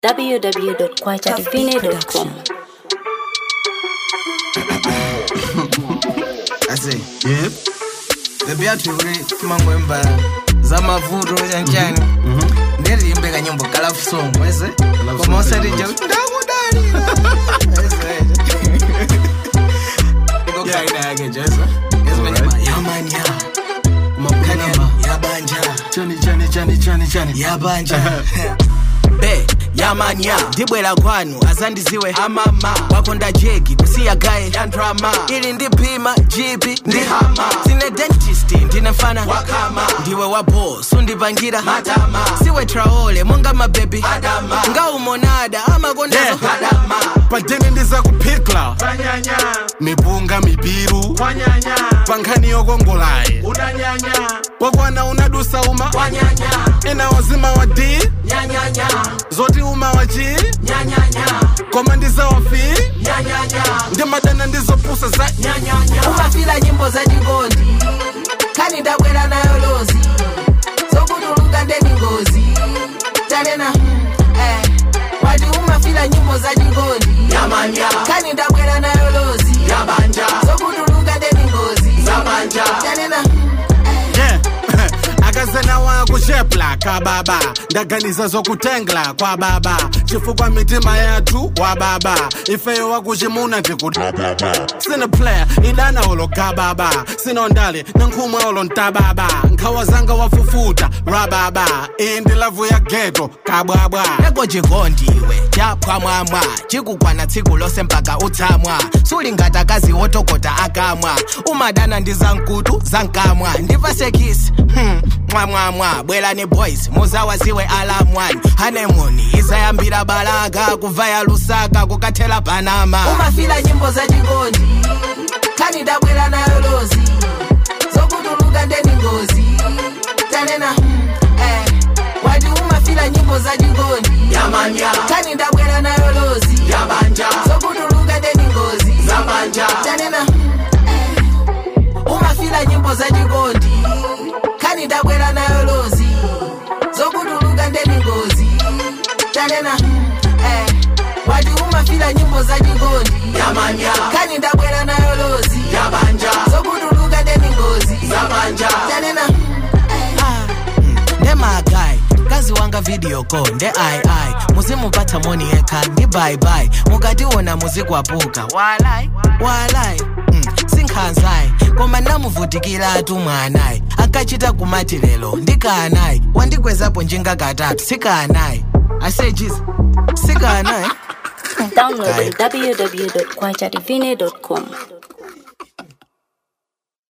www.kwachativine.com. ase yep bebi yathu kuri mangwemba zamavuto chanchani ndiriimbe kanyimbo kalafu song wese koma usatija kuti ndakudalira ikokaina yake jeso ezimanyama yamanya kumakhanyani yabanja chani chani chani chani chani yabanja be yamanya ndibwera kwanu azandiziwe amama wakonda jegi kusiya gaye yandrama ili ndipima jipi ndi hama sine dentist ndine mfana wakama ndiwe wabo sundipangira madama siwe traole monga mabebi adama ngaumonada amakondazo Yeah. adama padeni ndiza kuphikla mipunga mibiru pankhani yokongolayi wakwana unadusa uma wanyanya ena wazima wa d nyanyanya zoti uma wa g nyanyanya koma ndizawafi nyanyanya ndimadana ndizopusa za umafila nyimbo za chikondi kani ndabwera nayo lozi zokutuluka ndeni ngozi tanena eh, wati umafila nyimbo za chikondi kani ndabwera nayo lozi zokutuluka ndeni ngozi tanena yeah akazena wakushepla kababa ndaganiza zokutengla kwa baba chifukwa mitima yathu wa baba ifeyo wakuchimuna tikuti sine player idana olo kababa sinondale nankhumwe olo ntababa nkhawa zanga wafufuta rababa iyi ndi lavu ya geto kabwabwa eko chikondiwe chaphwamwamwa chikukwana tsiku lose mpaka utsamwa sulingata wotokota akamwa umadana ndi zamkutu zankamwa ndipasekisi hmm. mwamwamwa bwerani boys muzawaziwe alamwani hanemoni izayambira balaka kuvaya lusaka kukathela panama umafila nyimbo za chikondi kani ndabwera nayo lozi zokutuluka ndeni ngozi tanena eh, wati umafila nyimbo za chikondi kani ndabwera nayo lozi zokutuluka ndeni ngozi tanena eh, umafila nyimbo za chikondi kani ndabwera nayo lozi zokutuluka ndeni ngozi tanena eh, wati umafila nyimbo za chikondi kani ndabwera nayo lozi zokutuluka ndeni ngozi tanena ndemagai kazi wanga video call nde ai ai muzimupatsa moni yekha ndi bye bye mukationa muzikwapuka walai walai mm, sinkhanzayi koma ndamuvutikiratu mwanayi akachita kumati lero ndikanayi wandigwezapo njinga katatu sikanayi asejiza sikanayi Download www.kwachativine.com.